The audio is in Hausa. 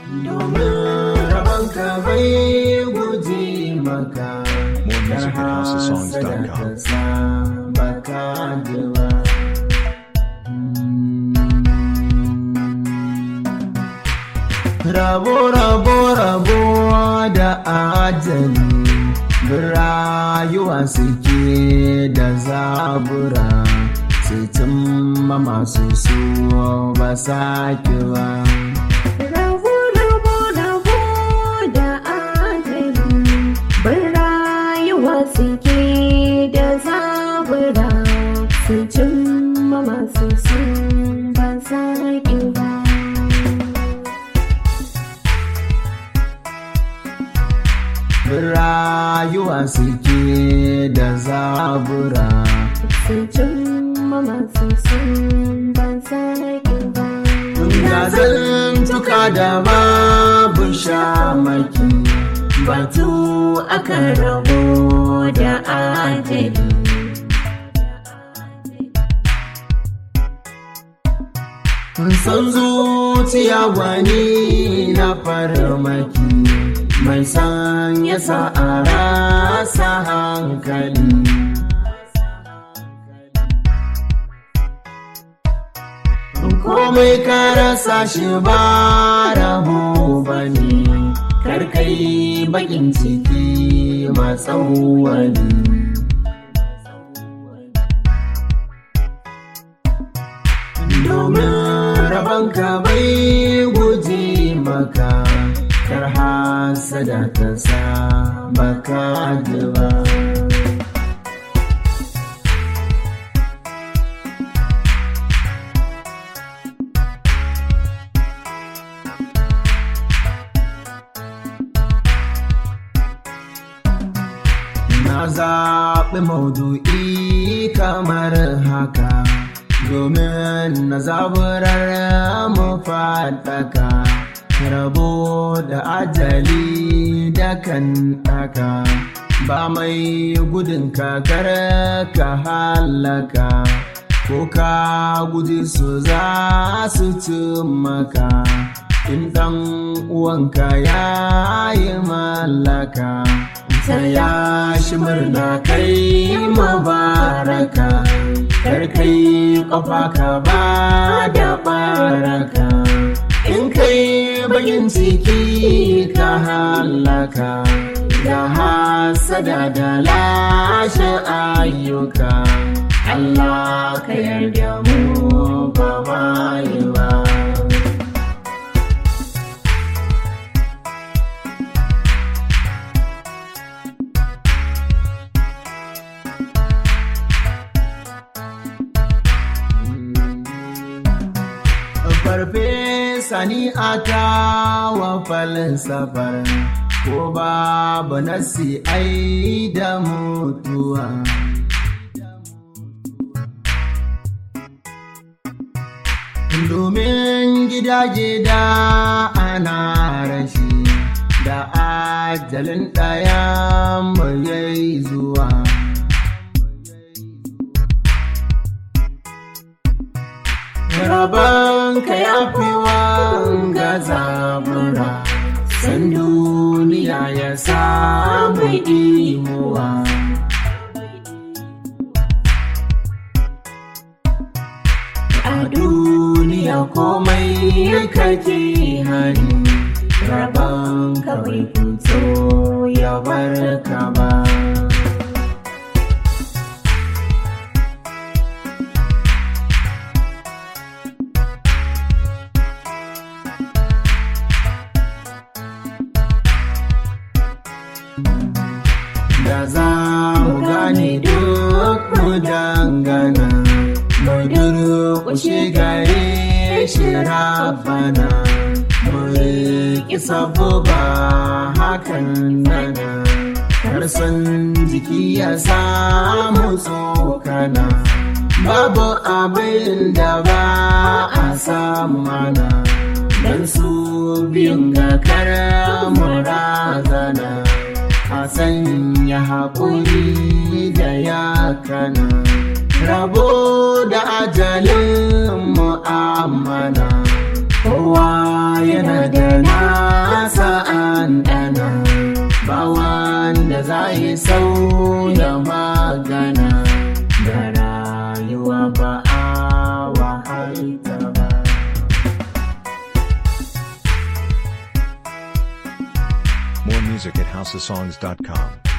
domin rabanka bai guji maka More music at houseofsongs.com. baka ji ba rabo rabo rabo da ajali rayuwa suke da zabura sai cimma masu so ba sake ba Rabo, rabo, rabo da adali Bin rayuwa suke da zabura Su cimma masu sun ba saƙi ba rayuwa suke da zabura Su cimma masu sun ba saƙi ba Gazan tuka da babu shamaki batu aka rabo da ajali San zuciya wani na farmaki mai san ya sa a rasa hankali komai ka rasa shi ba rabo ba ne karkai bakin ciki matsawali domin rabanka bai guji maka kar hasada ta sa baka ji ba Na zaɓi maudu'i kamar haka domin na zaburar mu faɗaka rabo da ajali da kan ɗaka ba mai gudun kakar ka halaka ko ka guji su za su ci maka in ɗan uwanka ya yi mallaka ta ya shi murna kai mubaraka kar kai kofa ka ba da baraka in kai bayin ciki ka halaka da hasada da lashe ayyuka Allah ka yarda mu ba ma yi ba farfesa ni a wa falsafar ko babu nasi ai da mutuwa domin gida-gida ana rashi da ajalin ɗaya mu yayi zuwa Rabanka ya fi wanga zabura, san duniya ya samu imuwa. A duniya komai kake hani, rabanka bai fito ya barka ba. da za mu gane duk mu dangana mu durƙushe gare shi rabana mu riƙi sabo ba hakan nana karsan jiki ya samu tsokana babu abin da ba a samu mana don su biyun ga kara murazana a sanya haƙuri da yakana rabo da ajalin mu'amala kowa yana da na ɗanɗana ba wanda za yi sauya magana da rayuwa ba a wahalta ba More music at houseofsongs.com.